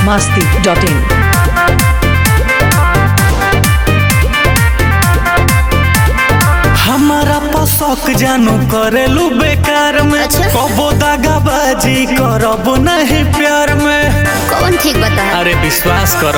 masti.in. हमारा पसक जानू करेलू बेकार में अच्छा। कबो दागाबाजी करब नहीं प्यार में कौन ठीक बता अरे विश्वास कर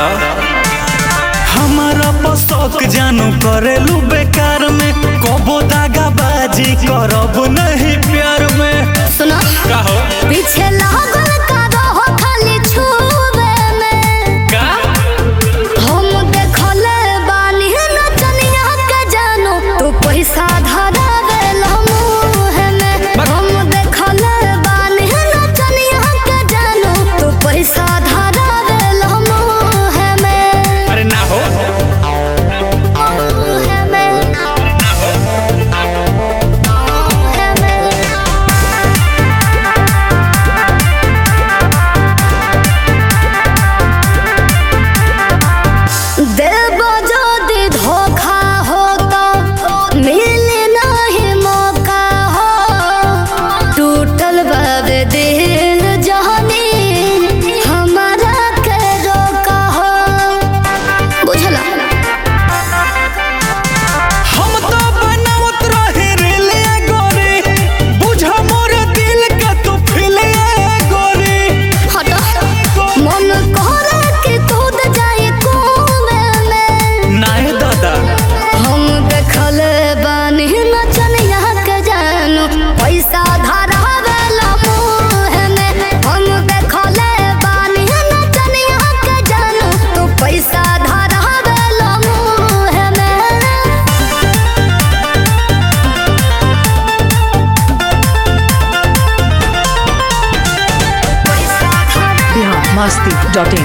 हमारा पसक जानू करेलू बेकार में कबो दागाबाजी करब नहीं प्यार में सुनो कहो पीछे लागल का रहो खाली छुबे में का हम देखले बानी नचनिया के जानो तू पैसा धरावे मुँह में हम देखले बानी नचनिया के जानो तू पैसा धरावे मुँह में अरे ना हो मुँह में मुँह में देव যদি धोखा हो तो मिले नहीं मौका हो टूटल बाबे दिल जहनी हमारा के रोका हो बुझला हम तो बनावत रहे रेले गोरी बुझ मोर दिल के तू फिले गोरी हटो मन करे कि कूद जाए कुएं में नाय दादा हम देखल बानी नचनिया के जानू पैसा धरावेला मुँह में हम देखल बानी नचनिया के जानू तू पैसा धरावेला मुँह में पैसा धरावेला Bihar masti.in.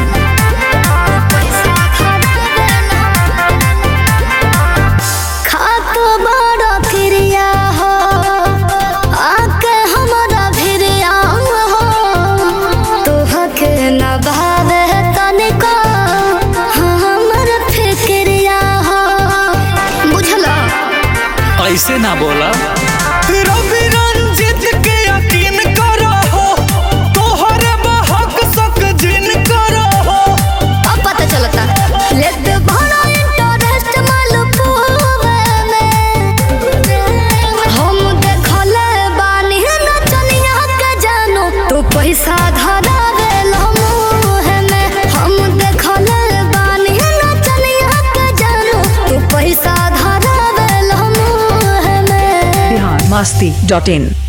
खाक बड़ा क्रिया हो आके हमारा भिरिया हो तोहके न भावे तनिको हमर फिक्रिया हो बुझला ऐसे ना बोला रवि रंजित के यकीन करो हो तोहरे बहक सक जिन करो हो अब पता चलता लेट बड़ा इंटरेस्ट मालूम में हम देखले बानी नचनिया के जानो तू पैसा धरावे मुँह में हम देखले बानी नचनिया के जानो तू पैसा धरावे मुँह में Bihar masti.in.